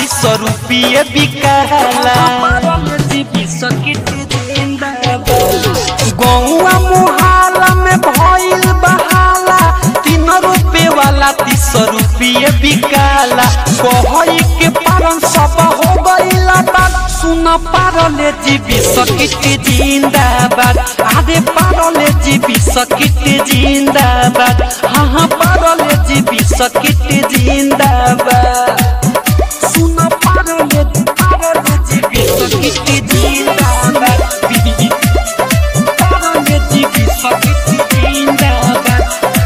तीस रुपये बिकाला गौआ मुहाला में भइल बहाला तीन रुपए वाला तीस रुपये बिकाला कहई के पारन सब हो गइला बात सुन पारले जीवी सकिट जिंदाबाद आरे पारले जीवी सकिट जिंदाबाद हाँ हाँ पारले जीवी सकिट जिंदाबाद सुन पारले पारले जीवी सकिट जिंदाबाद पारले जीवी सकिट जिंदाबाद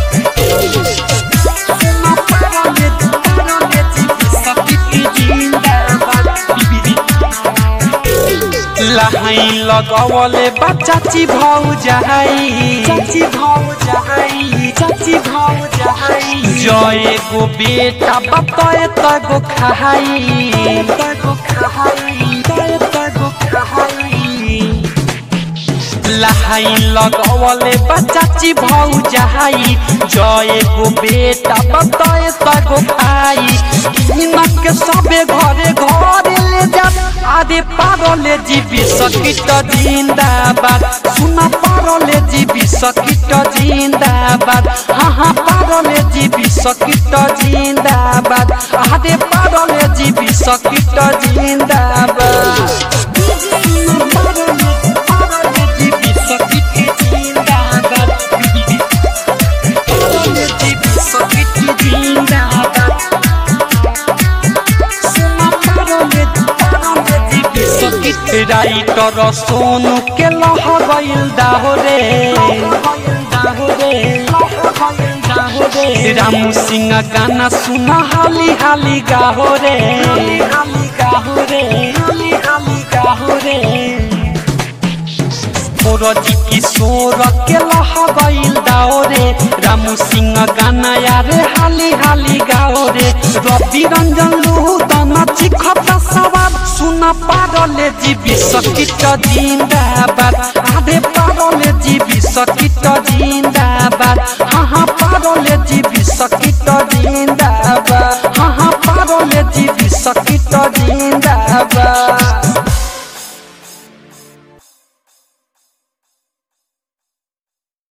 सुन पारले पारले जीवी सकिट जिंदाबाद लहाई लगवले बा चाची भाउ जहाई चाची भाउ जहाई चाची भाउ जहाई जय गो बेटा बताए तगो खाई तगो खाई तय तगो खाई लहाई लगवले बा चाची भाउ जहाई जय गो बेटा बताए तगो खाई किनक के सबे घरे घरे ले जा आदे पारले जीवी सकिट जिंदाबाद सुन पारले जीवी सकिट जिंदाबाद हाँ हाँ पारले जीवी सकिट जिंदाबाद आदे पारले जीवी सकिट जिंदाबाद सुन पारले पारले जीवी सकिट जिंदाबाद पारले जीवी सकिट जिंदाबाद राइटर सोनू के लह गइल दाहोरे रामू सिंह गाना सुन हाली हाली गाहोरे जी किशोर के लह गइल दाओरे रामू सिंह गाना यारे हाली हाली गाओरे रवि रंजन लूहू दाना चिखता सवार सुन पारले जीवी सकिट जिंदाबाद आधे